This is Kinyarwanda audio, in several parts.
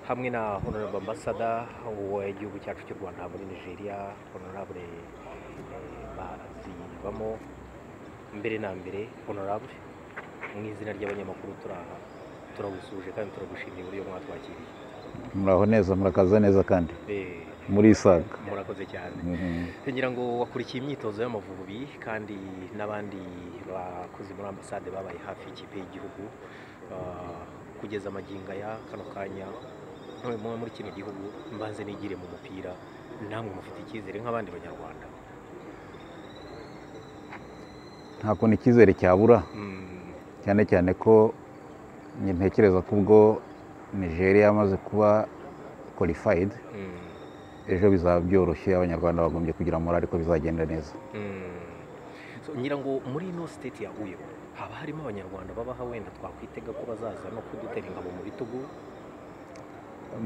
hamwe na honorable ambassador w'igihugu cyacu cy'u rwanda muri nigeria honorable bazibamo mbere na mbere honorable mu izina ry'abanyamakuru turaha turagusuje kandi turagushimiye uburyo mwatwakiriye muraho neza murakaza neza kandi Eh, muri isaga murakoze cyane Mhm. ngira ngo wakurikiye imyitozo y'amavubi kandi n'abandi bakozi muri ambasade babaye hafi y'ikipe y'igihugu Ah, kugeza amagingo aya kano kanya ntuye muba muri kino gihugu mbanze nigire mu mupira namwe mufite icyizere nk'abandi banyarwanda nta kuntu icyizere cyabura Mm, cyane cyane ko njye ntekereza ko ubwo nigeria yamaze kuba qualified mm, ejo bizaba byoroshye abanyarwanda bagombye kugira morali ko bizagenda neza mm. So, ngira ngo muri ino siteti ya huye haba harimo abanyarwanda babaha wenda twakwitega ko bazaza no kudutera ingabo mu bitugu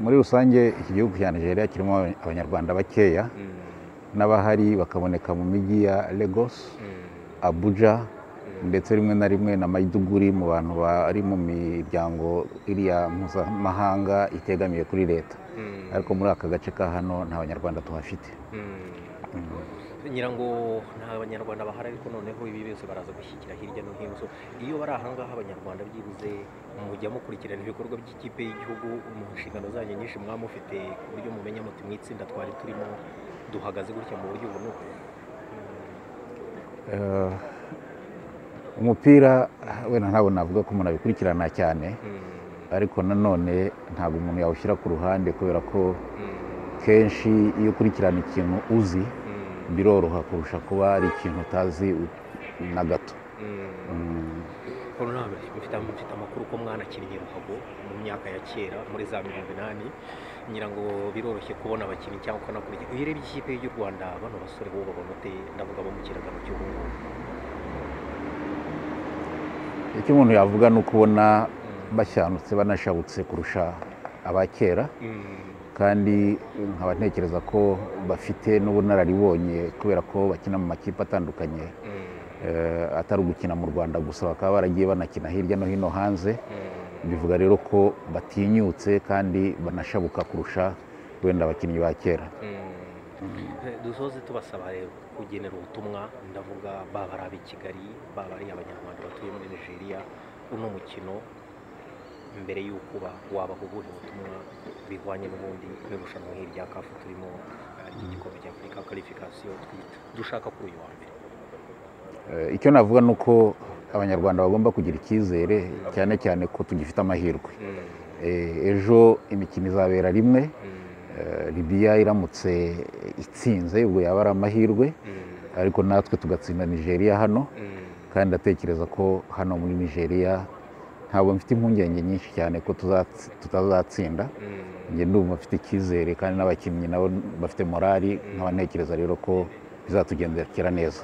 muri rusange iki gihugu cya nigeria kirimo abanyarwanda bakeya Mm, n'abahari bakaboneka mu mijyi ya lagos mm. abuja ndetse rimwe na rimwe na maiduguri mu bantu bari mu miryango iriya mpuzamahanga itegamiye kuri leta Mm. ariko muri aka gace ka hano nta banyarwanda tuhafite ngira ngo nta banyarwanda bahari ariko noneho ibi byose baraza gushyigikira hirya no hino So, iyo bari ahangaha abanyarwanda byibuze mujya mukurikirana ibikorwa by'ikipe y'igihugu mu nshingano zanyu nyinshi mwaba mufite ku buryo mumenya muti mu itsinda twari turimo duhagaze gutya mu buryo ubu n'ubu Eh, umupira wenda ntabwo navuga ko umuntu abikurikirana cyane ariko nanone ntabwo umuntu yawushyira ku ruhande kubera ko kenshi iyo ukurikirana ikintu uzi biroroha kurusha kuba ari ikintu utazi na gato Mm. honorable mufite mufite amakuru ko mwanakinnye ruhago mu myaka ya kera muri za mirongo inani ngira ngo biroroshye kubona abakinnyi cyangwa ukanakurikira iyo urebye ikipe y'u rwanda bano basore bo babona ute ndavuga abo mu kiragano cy'ubungubu icyo umuntu yavuga ni uko ubona bashyandutse banashabutse kurusha aba kera Mm, kandi nkaba ntekereza ko bafite n'ubunararibonye kubera ko bakina mu makipe atandukanye mm, eh, atari ugukina mu rwanda gusa bakaba baragiye banakina hirya no hino hanze mm. bivuga rero ko batinyutse kandi banashabuka kurusha wenda abakinnyi ba kera Eh, dusoze tubasaba rero kugenera ubutumwa ndavuga baba ari ab'i kigali baba ari abanyarwanda batuye muri nigeria uno mukino mbere y'uko uba wabaha ubuhe butumwa bihwanye n'ubundi n'irushanwa hirya kafu turimo eh, ry'igikombe cya afurika karifikasiyo dushaka kuri uyu wa mbere Eh, icyo navuga ni uko abanyarwanda bagomba kugira icyizere cyane cyane ko tugifite amahirwe Eh, ejo imikino izabera rimwe Eh, Libya iramutse itsinze ubwo yaba ari amahirwe ariko natwe tugatsinda Nigeria hano kandi ndatekereza ko hano muri Nigeria ntabwo mfite impungenge nyinshi cyane ko tuza- tutazatsinda njye ndumva mfite icyizere kandi n'abakinnyi nabo bafite morali nkaba ntekereza rero ko bizatugendekera neza